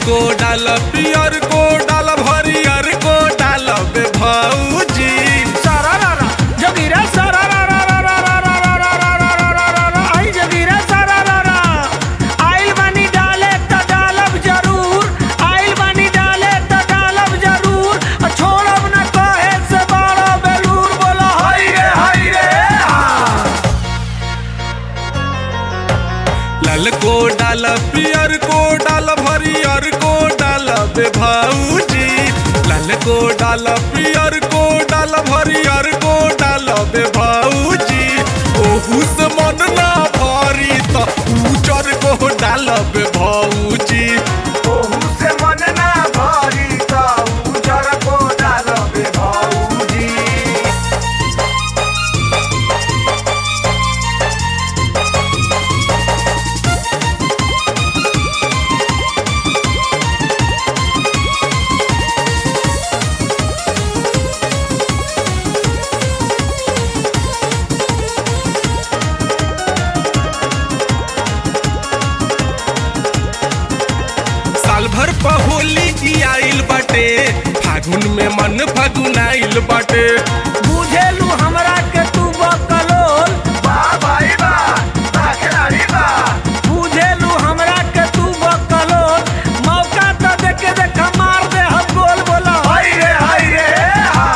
को डाल पियर को डाल हरियर को डाल बे भौजी सारारारा, जोगिरा सारारारारारारारारारारारारारारा, आई जोगिरा सारारारा। आइल बानी डाले त डालब जरूर, आइल बानी डाले त डालब जरूर, आ छोड़ब न कहे से बड़ा बेलूर, बोला हाय रे, हाय रे, हा। लाल को डाल पियर को डाल हरियर को डाल बे भौजी लाल को डाल पियर को डाल हरियर को डाल बे भौजी ओहू से मन ना भारी त उजर को डाल बे भौजी ओहू से मन ना भरी त उजर को डालबे भौजी साल भर पहोली की आइल बाटे फागुन में मन फागुन आइल बाटे बुझेलू हमरा के तू बकलोल बा भाई बा बा खिलाड़ी बा बुझेलू हमरा के तू बकलोल मौका तो देखे देख मार दे हम गोल बोला हाय रे हाय रे हा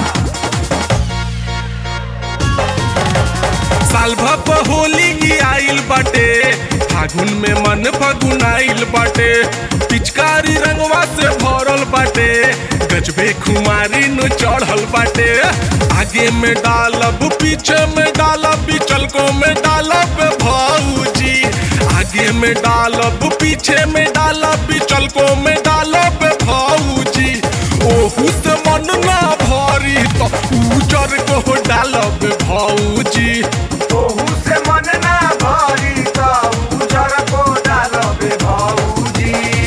साल भर पहोली की आइल बाटे फागुन में मन फागुन आइल बाटे पिचकारी रंगवा से भरल बाटे गजबे खुमारी नु चढ़ल बाटे आगे में डालब पीछे में डालब बिचल को में डालब भौजी आगे में डालब पीछे में डालब बिचल को में डालब भौजी ओहू से मन ना भरी तो उजर को डालब भौजी ओहू से मन ना भरी त उजर को डालबे भौजी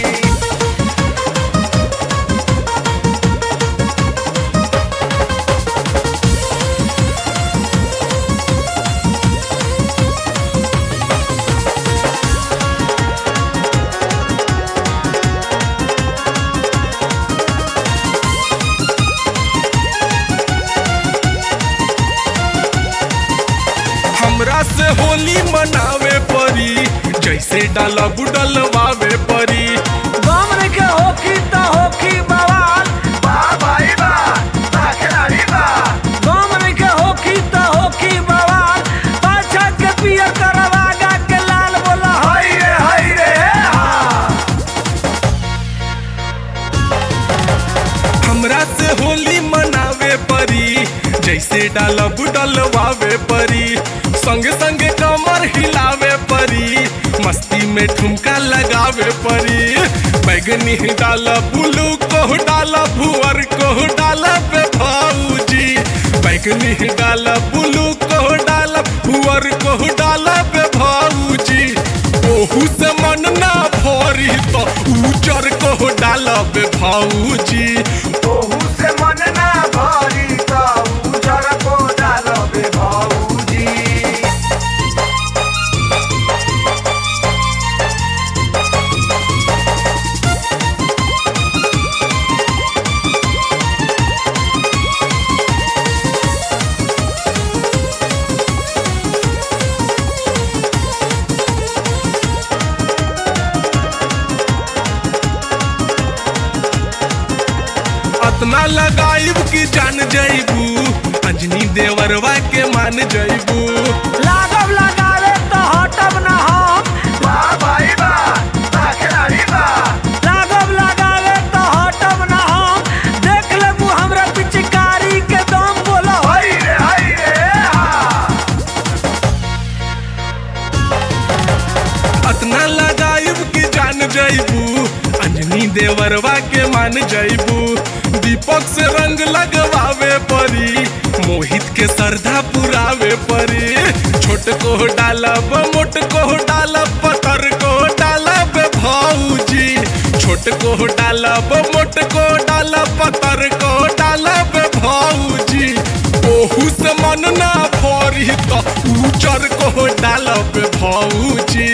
हमरा से होली मनावे परी जैसे डाला बुडलवावे परी गम के होखी त होखी बवाल बा भाई बा बा खिलाड़ी बा गम के होखी त होखी बवाल पाछा के पियर करवागा के लाल बोला हाय रे हाय रे हा हमरा से होली मनावे परी जैसे डाला बुडलवावे परी संगे संगे कमर हिलावे परी मस्ती में ठुमका लगावे परी बैगनी डाला बुलू को डाला भुअर को डाला बे भौजी बैगनी डाला बुलू को डाला भुअर को डाला बे भौजी ओहू से मन ना भरी तो उजर को डाला बे भौजी ओहू से मन ना भरी त उजर को डालबे भौजी अतना लगाइब कि जान जइबू अंजनी देवरवा के मान जइबू लागब लगावे त हटब ना हम बा भाई बा बा खिलाड़ी बा लागब लगावे त हटब ना हम देख लेबू हमरा पिचकारी के दम बोला हाय रे हाय रे हा अतना लगाइब कि जान जइबू अंजनी देवरवा के मान जइबू दीपक से रंग लगवावे परी मोहित के श्रद्धा पुरावे परी छोट को डालब मोट को डालब पतर को डालब भौजी छोट को डालब मोट को डालब पतर को डालब भौजी ओहू से मन ना भरी तो उजर को डालब भौजी